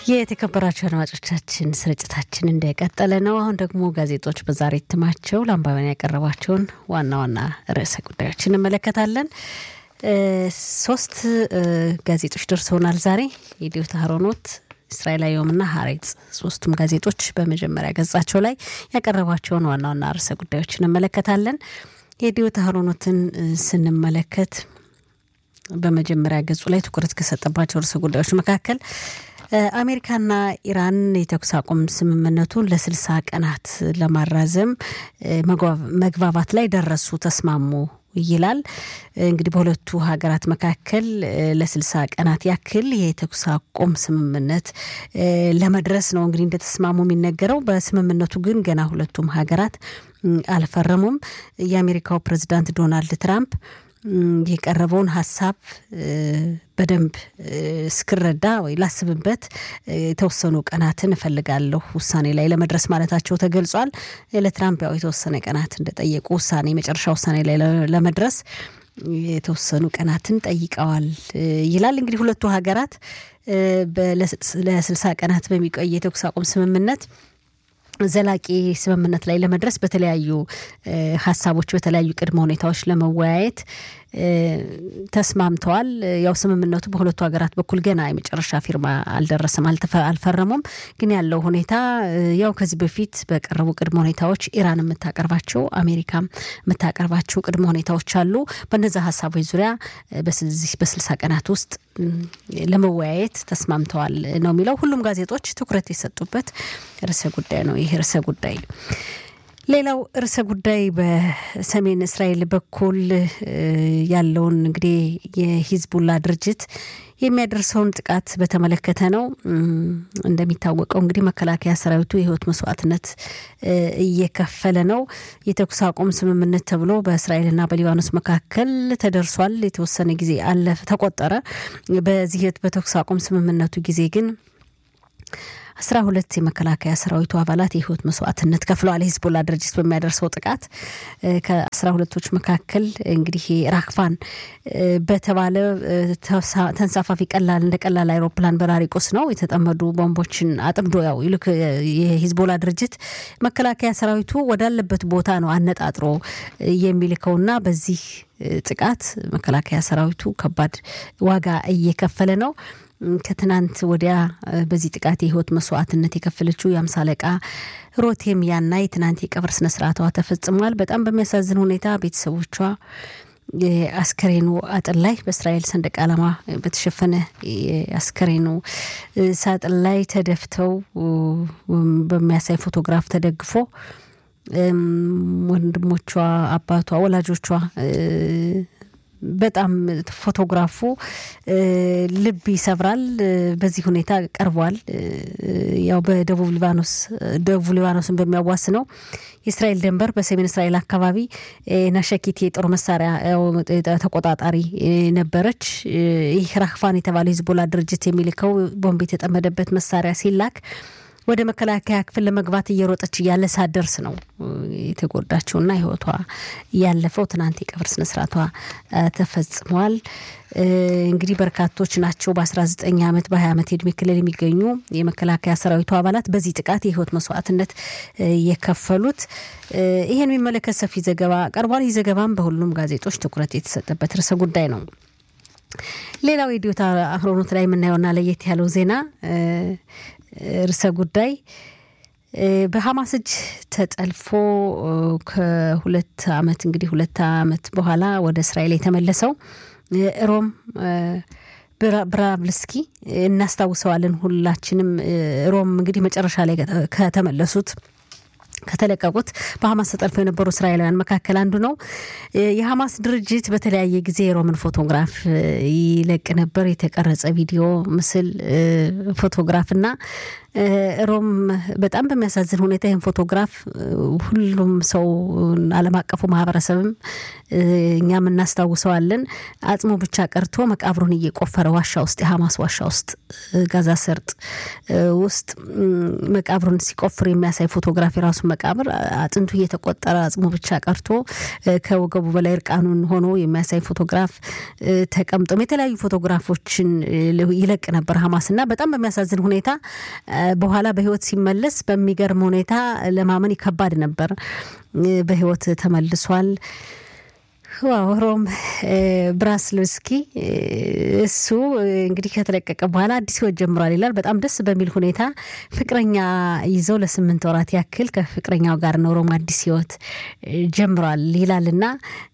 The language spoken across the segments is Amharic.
የተከበራቸው አድማጮቻችን ስርጭታችን እንደቀጠለ ነው። አሁን ደግሞ ጋዜጦች በዛሬ እትማቸው ለአንባቢያን ያቀረቧቸውን ዋና ዋና ርዕሰ ጉዳዮች እንመለከታለን። ሶስት ጋዜጦች ደርሰውናል ዛሬ የዲዮታ ሀሮኖት እስራኤል አየሁምና ሀሬጽ ሶስቱም ጋዜጦች በመጀመሪያ ገጻቸው ላይ ያቀረቧቸውን ዋና ዋና ርዕሰ ጉዳዮች እንመለከታለን። የዲዮታ ሀሮኖትን ስንመለከት በመጀመሪያ ገጹ ላይ ትኩረት ከሰጠባቸው ርዕሰ ጉዳዮች መካከል አሜሪካና ኢራን የተኩስ አቁም ስምምነቱን ለስልሳ ቀናት ለማራዘም መግባባት ላይ ደረሱ፣ ተስማሙ ይላል። እንግዲህ በሁለቱ ሀገራት መካከል ለስልሳ ቀናት ያክል የተኩስ አቁም ስምምነት ለመድረስ ነው እንግዲህ እንደተስማሙ የሚነገረው። በስምምነቱ ግን ገና ሁለቱም ሀገራት አልፈረሙም። የአሜሪካው ፕሬዚዳንት ዶናልድ ትራምፕ የቀረበውን ሀሳብ በደንብ እስክረዳ ወይ ላስብበት የተወሰኑ ቀናትን እፈልጋለሁ ውሳኔ ላይ ለመድረስ ማለታቸው ተገልጿል። ለትራምፕ ያው የተወሰነ ቀናት እንደጠየቁ ውሳኔ መጨረሻ ውሳኔ ላይ ለመድረስ የተወሰኑ ቀናትን ጠይቀዋል ይላል። እንግዲህ ሁለቱ ሀገራት ለስልሳ ቀናት በሚቆይ የተኩስ አቁም ስምምነት ዘላቂ ስምምነት ላይ ለመድረስ በተለያዩ ሀሳቦች በተለያዩ ቅድመ ሁኔታዎች ለመወያየት ተስማምተዋል። ያው ስምምነቱ በሁለቱ ሀገራት በኩል ገና የመጨረሻ ፊርማ አልደረሰም፣ አልፈረሙም። ግን ያለው ሁኔታ ያው ከዚህ በፊት በቀረቡ ቅድመ ሁኔታዎች ኢራን የምታቀርባቸው አሜሪካም የምታቀርባቸው ቅድመ ሁኔታዎች አሉ። በነዚ ሀሳቦች ዙሪያ በዚህ በስልሳ ቀናት ውስጥ ለመወያየት ተስማምተዋል ነው የሚለው። ሁሉም ጋዜጦች ትኩረት የሰጡበት ርዕሰ ጉዳይ ነው ይህ ርዕሰ ጉዳይ። ሌላው ርዕሰ ጉዳይ በሰሜን እስራኤል በኩል ያለውን እንግዲህ የሂዝቡላ ድርጅት የሚያደርሰውን ጥቃት በተመለከተ ነው። እንደሚታወቀው እንግዲህ መከላከያ ሰራዊቱ የህይወት መስዋዕትነት እየከፈለ ነው። የተኩስ አቁም ስምምነት ተብሎ በእስራኤልና በሊባኖስ መካከል ተደርሷል። የተወሰነ ጊዜ አለፈ ተቆጠረ። በዚህ በተኩስ አቁም ስምምነቱ ጊዜ ግን አስራ ሁለት የመከላከያ ሰራዊቱ አባላት የህይወት መስዋዕትነት ከፍለዋል። የሂዝቦላ ድርጅት በሚያደርሰው ጥቃት ከአስራ ሁለቶች መካከል እንግዲህ ራክፋን በተባለ ተንሳፋፊ ቀላል እንደ ቀላል አይሮፕላን በራሪ ቁስ ነው የተጠመዱ ቦምቦችን አጥምዶ ያው ይልክ የሂዝቦላ ድርጅት መከላከያ ሰራዊቱ ወዳለበት ቦታ ነው አነጣጥሮ የሚልከውና በዚህ ጥቃት መከላከያ ሰራዊቱ ከባድ ዋጋ እየከፈለ ነው። ከትናንት ወዲያ በዚህ ጥቃት የህይወት መስዋዕትነት የከፈለችው የአምሳ አለቃ ሮቴም ያናይ ትናንት የቀብር ስነስርዓቷ ተፈጽሟል። በጣም በሚያሳዝን ሁኔታ ቤተሰቦቿ የአስከሬኑ አጥር ላይ በእስራኤል ሰንደቅ ዓላማ በተሸፈነ የአስከሬኑ ሳጥን ላይ ተደፍተው በሚያሳይ ፎቶግራፍ ተደግፎ ወንድሞቿ፣ አባቷ፣ ወላጆቿ በጣም ፎቶግራፉ ልብ ይሰብራል። በዚህ ሁኔታ ቀርቧል። ያው በደቡብ ሊባኖስ ደቡብ ሊባኖስን በሚያዋስነው የእስራኤል ድንበር በሰሜን እስራኤል አካባቢ ናሸኪት የጦር መሳሪያ ተቆጣጣሪ ነበረች። ይህ ራክፋን የተባለው ሂዝቦላ ድርጅት የሚልከው ቦምብ የተጠመደበት መሳሪያ ሲላክ ወደ መከላከያ ክፍል ለመግባት እየሮጠች እያለ ሳደርስ ነው የተጎዳችውና ህይወቷ ያለፈው። ትናንት የቀብር ስነስርዓቷ ተፈጽሟል። እንግዲህ በርካቶች ናቸው በ19 ዓመት በ20 ዓመት የእድሜ ክልል የሚገኙ የመከላከያ ሰራዊቱ አባላት በዚህ ጥቃት የህይወት መስዋዕትነት የከፈሉት። ይህን የሚመለከት ሰፊ ዘገባ ቀርቧል። ይህ ዘገባም በሁሉም ጋዜጦች ትኩረት የተሰጠበት ርዕሰ ጉዳይ ነው። ሌላው የዲዮታ አህሮኖት ላይ የምናየውና ለየት ያለው ዜና ርዕሰ ጉዳይ በሀማስ እጅ ተጠልፎ ከሁለት ዓመት እንግዲህ ሁለት ዓመት በኋላ ወደ እስራኤል የተመለሰው ሮም ብራብልስኪ እናስታውሰዋለን ሁላችንም። ሮም እንግዲህ መጨረሻ ላይ ከተመለሱት ከተለቀቁት በሀማስ ተጠልፈው የነበሩ እስራኤላውያን መካከል አንዱ ነው። የሀማስ ድርጅት በተለያየ ጊዜ የሮምን ፎቶግራፍ ይለቅ ነበር። የተቀረጸ ቪዲዮ፣ ምስል፣ ፎቶግራፍ እና ሮም በጣም በሚያሳዝን ሁኔታ ይህን ፎቶግራፍ ሁሉም ሰው ዓለም አቀፉ ማህበረሰብም እኛም እናስታውሰዋለን። አጽሙ ብቻ ቀርቶ መቃብሩን እየቆፈረ ዋሻ ውስጥ የሐማስ ዋሻ ውስጥ ጋዛ ሰርጥ ውስጥ መቃብሩን ሲቆፍር የሚያሳይ ፎቶግራፍ የራሱ መቃብር አጥንቱ እየተቆጠረ አጽሙ ብቻ ቀርቶ ከወገቡ በላይ እርቃኑን ሆኖ የሚያሳይ ፎቶግራፍ ተቀምጦም የተለያዩ ፎቶግራፎችን ይለቅ ነበር ሐማስ እና በጣም በሚያሳዝን ሁኔታ በኋላ በህይወት ሲመለስ በሚገርም ሁኔታ ለማመን ከባድ ነበር። በህይወት ተመልሷል። ዋው ሮም ብራስልስኪ እሱ እንግዲህ ከተለቀቀ በኋላ አዲስ ህይወት ጀምሯል ይላል። በጣም ደስ በሚል ሁኔታ ፍቅረኛ ይዘው ለስምንት ወራት ያክል ከፍቅረኛው ጋር ነው ሮም አዲስ ህይወት ጀምሯል ይላል እና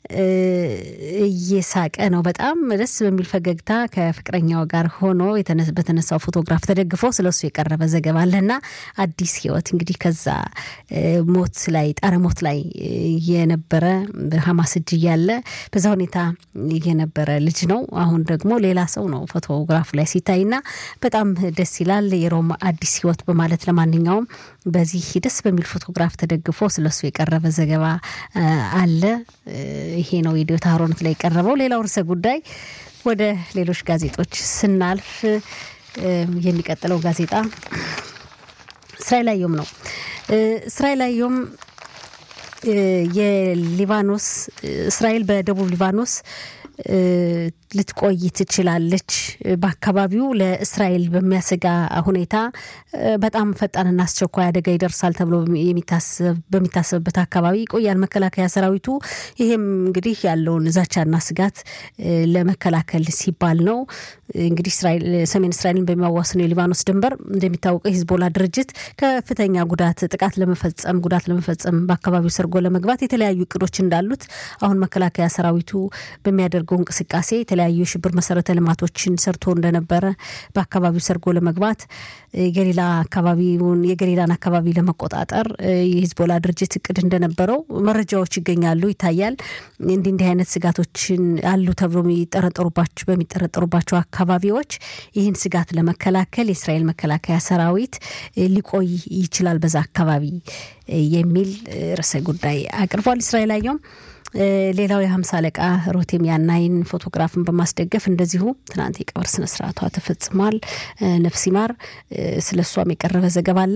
እየሳቀ ነው። በጣም ደስ በሚል ፈገግታ ከፍቅረኛው ጋር ሆኖ በተነሳው ፎቶግራፍ ተደግፎ ስለሱ የቀረበ ዘገባ አለና አዲስ ህይወት እንግዲህ ከዛ ሞት ላይ ጣረ ሞት ላይ የነበረ በሐማስ እጅ እያለ በዛ ሁኔታ የነበረ ልጅ ነው። አሁን ደግሞ ሌላ ሰው ነው ፎቶግራፉ ላይ ሲታይና በጣም ደስ ይላል። የሮማ አዲስ ህይወት በማለት ለማንኛውም በዚህ ደስ በሚል ፎቶግራፍ ተደግፎ ስለሱ የቀረበ ዘገባ አለ። ይሄ ነው የዲዮታ ሀሮነት ላይ የቀረበው። ሌላው ርዕሰ ጉዳይ ወደ ሌሎች ጋዜጦች ስናልፍ የሚቀጥለው ጋዜጣ እስራኤል አየም ነው። እስራኤል አየም የሊባኖስ እስራኤል በደቡብ ሊባኖስ ልትቆይ ትችላለች። በአካባቢው ለእስራኤል በሚያሰጋ ሁኔታ በጣም ፈጣንና አስቸኳይ አደጋ ይደርሳል ተብሎ በሚታሰብበት አካባቢ ይቆያል መከላከያ ሰራዊቱ። ይሄም እንግዲህ ያለውን ዛቻና ስጋት ለመከላከል ሲባል ነው። እንግዲህ ሰሜን እስራኤልን በሚያዋስነው የሊባኖስ ድንበር እንደሚታወቀው የሂዝቦላ ድርጅት ከፍተኛ ጉዳት ጥቃት ለመፈጸም ጉዳት ለመፈጸም በአካባቢው ሰርጎ ለመግባት የተለያዩ እቅዶች እንዳሉት አሁን መከላከያ ሰራዊቱ በሚያደርገው እንቅስቃሴ የተለያዩ የሽብር መሰረተ ልማቶችን ሰርቶ እንደነበረ በአካባቢው ሰርጎ ለመግባት የገሊላ አካባቢውን የገሊላን አካባቢ ለመቆጣጠር የሂዝቦላ ድርጅት እቅድ እንደነበረው መረጃዎች ይገኛሉ፣ ይታያል። እንዲህ እንዲህ አይነት ስጋቶችን አሉ ተብሎ የሚጠረጠሩባቸው በሚጠረጠሩባቸው አካባቢዎች ይህን ስጋት ለመከላከል የእስራኤል መከላከያ ሰራዊት ሊቆይ ይችላል በዛ አካባቢ የሚል ርዕሰ ጉዳይ አቅርቧል። እስራኤል አየውም ሌላው የሀምሳ አለቃ ሮቴም ያናይን ፎቶግራፍን በማስደገፍ እንደዚሁ ትናንት የቀብር ስነስርዓቷ ተፈጽሟል። ነፍስ ይማር። ስለ እሷም የቀረበ ዘገባ አለ።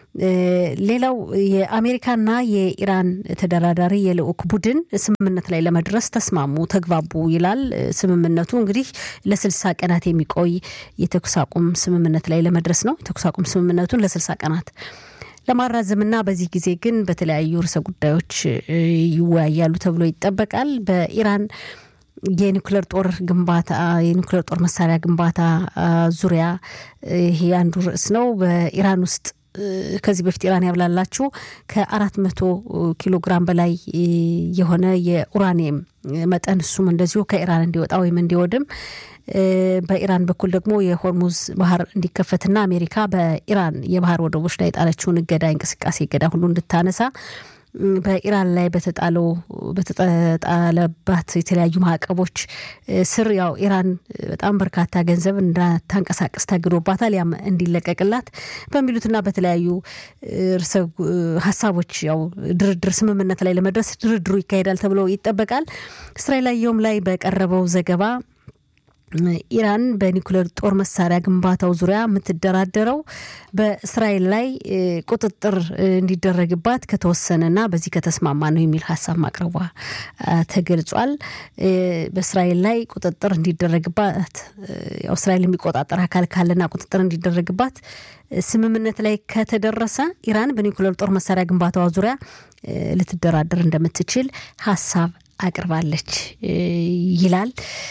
ሌላው የአሜሪካና የኢራን ተደራዳሪ የልዑክ ቡድን ስምምነት ላይ ለመድረስ ተስማሙ፣ ተግባቡ ይላል ስምምነቱ። እንግዲህ ለስልሳ ቀናት የሚቆይ የተኩስ አቁም ስምምነት ላይ ለመድረስ ነው። የተኩስ አቁም ስምምነቱን ለስልሳ ቀናት ለማራዘምና በዚህ ጊዜ ግን በተለያዩ ርዕሰ ጉዳዮች ይወያያሉ ተብሎ ይጠበቃል። በኢራን የኒውክሌር ጦር ግንባታ የኒውክሌር ጦር መሳሪያ ግንባታ ዙሪያ ይሄ አንዱ ርዕስ ነው። በኢራን ውስጥ ከዚህ በፊት ኢራን ያብላላችሁ ከአራት መቶ ኪሎ ግራም በላይ የሆነ የኡራኒየም መጠን እሱም እንደዚሁ ከኢራን እንዲወጣ ወይም እንዲወድም በኢራን በኩል ደግሞ የሆርሙዝ ባህር እንዲከፈትና አሜሪካ በኢራን የባህር ወደቦች ላይ የጣለችውን እገዳ እንቅስቃሴ እገዳ ሁሉ እንድታነሳ በኢራን ላይ በተጣለው በተጣለባት የተለያዩ ማዕቀቦች ስር ያው ኢራን በጣም በርካታ ገንዘብ እንዳታንቀሳቀስ ታግዶባታል። ያም እንዲለቀቅላት በሚሉትና በተለያዩ ርዕሰ ሀሳቦች ያው ድርድር ስምምነት ላይ ለመድረስ ድርድሩ ይካሄዳል ተብሎ ይጠበቃል። እስራኤል አየሁም ላይ በቀረበው ዘገባ ኢራን በኒውክሌር ጦር መሳሪያ ግንባታው ዙሪያ የምትደራደረው በእስራኤል ላይ ቁጥጥር እንዲደረግባት ከተወሰነና በዚህ ከተስማማ ነው የሚል ሀሳብ ማቅረቧ ተገልጿል። በእስራኤል ላይ ቁጥጥር እንዲደረግባት ያው እስራኤል የሚቆጣጠር አካል ካለና ቁጥጥር እንዲደረግባት ስምምነት ላይ ከተደረሰ ኢራን በኒውክሌር ጦር መሳሪያ ግንባታዋ ዙሪያ ልትደራደር እንደምትችል ሀሳብ አቅርባለች ይላል።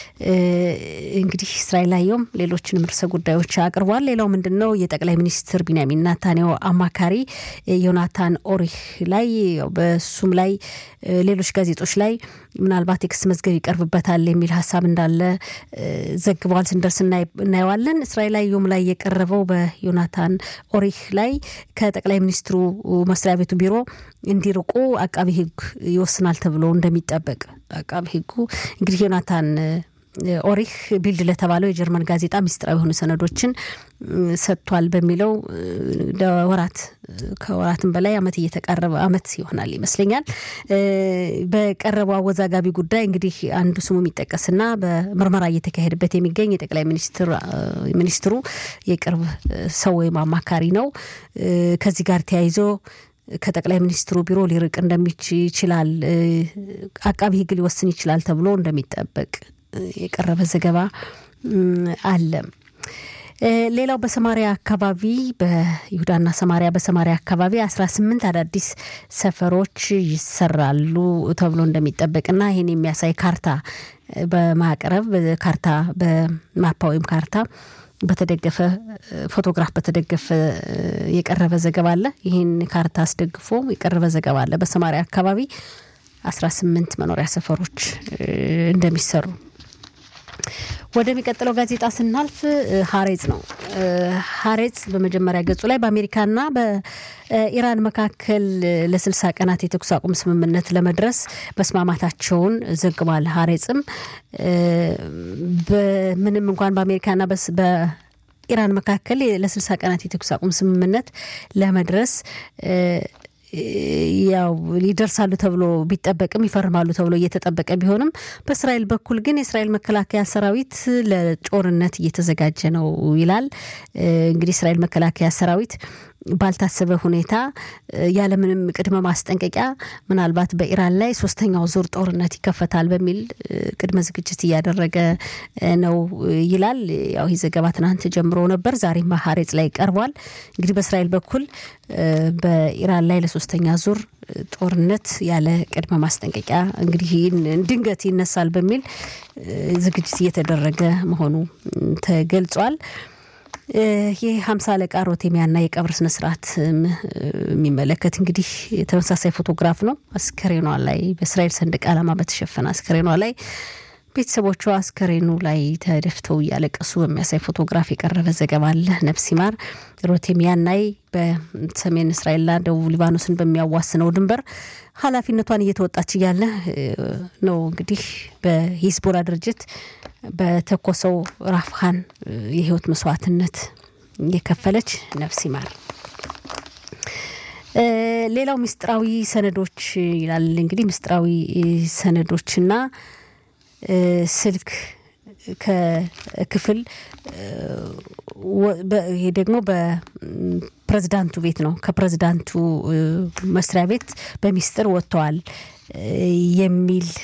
እንግዲህ እስራኤል አየውም ሌሎችንም ርዕሰ ጉዳዮች አቅርቧል። ሌላው ምንድን ነው? የጠቅላይ ሚኒስትር ቢንያሚን ናታንያሁ አማካሪ ዮናታን ኦሪህ ላይ በሱም ላይ ሌሎች ጋዜጦች ላይ ምናልባት የክስ መዝገብ ይቀርብበታል የሚል ሀሳብ እንዳለ ዘግበዋል። ስንደርስ እናየዋለን። እስራኤል አየውም ላይ የቀረበው በዮናታን ኦሪህ ላይ ከጠቅላይ ሚኒስትሩ መስሪያ ቤቱ ቢሮ እንዲርቁ አቃቢ ሕግ ይወስናል ተብሎ እንደሚጠበቅ አቃቢ ሕጉ እንግዲህ ዮናታን ኦሪህ ቢልድ ለተባለው የጀርመን ጋዜጣ ሚስጥራዊ የሆኑ ሰነዶችን ሰጥቷል በሚለው ለወራት ከወራትም በላይ አመት እየተቃረበ አመት ይሆናል ይመስለኛል። በቀረበው አወዛጋቢ ጉዳይ እንግዲህ አንዱ ስሙ የሚጠቀስና በምርመራ እየተካሄደበት የሚገኝ የጠቅላይ ሚኒስትሩ የቅርብ ሰው ወይም አማካሪ ነው። ከዚህ ጋር ተያይዞ ከጠቅላይ ሚኒስትሩ ቢሮ ሊርቅ እንደሚችላል አቃቢ ሕግ ሊወስን ይችላል ተብሎ እንደሚጠበቅ የቀረበ ዘገባ አለ። ሌላው በሰማሪያ አካባቢ በይሁዳና ሰማሪያ በሰማሪያ አካባቢ አስራ ስምንት አዳዲስ ሰፈሮች ይሰራሉ ተብሎ እንደሚጠበቅና ይህን የሚያሳይ ካርታ በማቅረብ ካርታ በማፓ ወይም ካርታ በተደገፈ ፎቶግራፍ በተደገፈ የቀረበ ዘገባ አለ። ይህን ካርታ አስደግፎ የቀረበ ዘገባ አለ። በሰማሪያ አካባቢ አስራ ስምንት መኖሪያ ሰፈሮች እንደሚሰሩ ወደሚቀጥለው ጋዜጣ ስናልፍ ሀሬጽ ነው። ሀሬጽ በመጀመሪያ ገጹ ላይ በአሜሪካና በኢራን መካከል ለስልሳ ቀናት የተኩስ አቁም ስምምነት ለመድረስ መስማማታቸውን ዘግቧል። ሀሬጽም ምንም እንኳን በአሜሪካና በኢራን መካከል ለስልሳ ቀናት የተኩስ አቁም ስምምነት ለመድረስ ያው ይደርሳሉ ተብሎ ቢጠበቅም ይፈርማሉ ተብሎ እየተጠበቀ ቢሆንም በእስራኤል በኩል ግን የእስራኤል መከላከያ ሰራዊት ለጦርነት እየተዘጋጀ ነው ይላል። እንግዲህ እስራኤል መከላከያ ሰራዊት ባልታሰበ ሁኔታ ያለምንም ቅድመ ማስጠንቀቂያ ምናልባት በኢራን ላይ ሶስተኛው ዙር ጦርነት ይከፈታል በሚል ቅድመ ዝግጅት እያደረገ ነው ይላል። ያው ይህ ዘገባ ትናንት ጀምሮ ነበር፣ ዛሬም ሀሬጽ ላይ ቀርቧል። እንግዲህ በእስራኤል በኩል በኢራን ላይ ለሶስተኛ ዙር ጦርነት ያለ ቅድመ ማስጠንቀቂያ እንግዲህ ድንገት ይነሳል በሚል ዝግጅት እየተደረገ መሆኑ ተገልጿል። ይህ ሀምሳ አለቃ ሮቴሚያና የቀብር ስነስርዓት የሚመለከት እንግዲህ ተመሳሳይ ፎቶግራፍ ነው። አስከሬኗ ላይ በእስራኤል ሰንደቅ ዓላማ በተሸፈነ አስከሬኗ ላይ ቤተሰቦቿ አስከሬኑ ላይ ተደፍተው እያለቀሱ በሚያሳይ ፎቶግራፍ የቀረበ ዘገባ አለ። ነፍስ ይማር ሮቴሚያናይ በሰሜን እስራኤልና ደቡብ ሊባኖስን በሚያዋስነው ድንበር ኃላፊነቷን እየተወጣች እያለ ነው እንግዲህ በሂዝቦላ ድርጅት በተኮሰው ራፍሃን የህይወት መስዋዕትነት የከፈለች ነፍስ ይማር። ሌላው ምስጢራዊ ሰነዶች ይላል እንግዲህ ምስጢራዊ ሰነዶችና ስልክ ከክፍል ይሄ ደግሞ በፕሬዝዳንቱ ቤት ነው። ከፕሬዝዳንቱ መስሪያ ቤት በሚስጥር ወጥተዋል የሚል